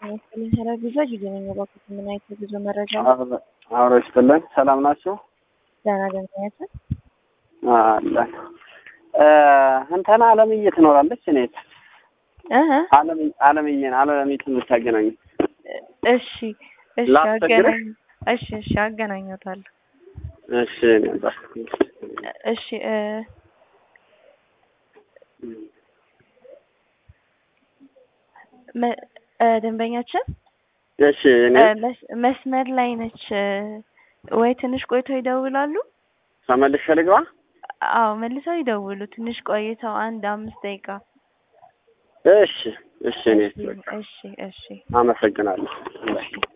ይመስለኝ ስለ ጉዞ ጊዜነኛ ባኩት ምን አይነት የጉዞ መረጃ አብሮ ይስጥልን። ሰላም ናችሁ? ደህና ደንበኛችን አለን እንትና አለምዬ ትኖራለች። እኔ እህ አለምዬን አለምዬ የምታገናኝ እሺ እሺ ላስቸግርህ? አገናኝ እሺ እሺ አገናኘታለሁ። እሺ ነበር እሺ እ መ- እ ደንበኛችን እሺ እኔ እ መስ- መስመር ላይ ነች እ ወይ ትንሽ ቆይተው ይደውላሉ? ተመልሼ ልግባ። አዎ መልሰው ይደውሉ። ትንሽ ቆይተው አንድ አምስት ደቂቃ። እሺ እሺ እኔ እሺ እሺ አመሰግናለሁ። እሺ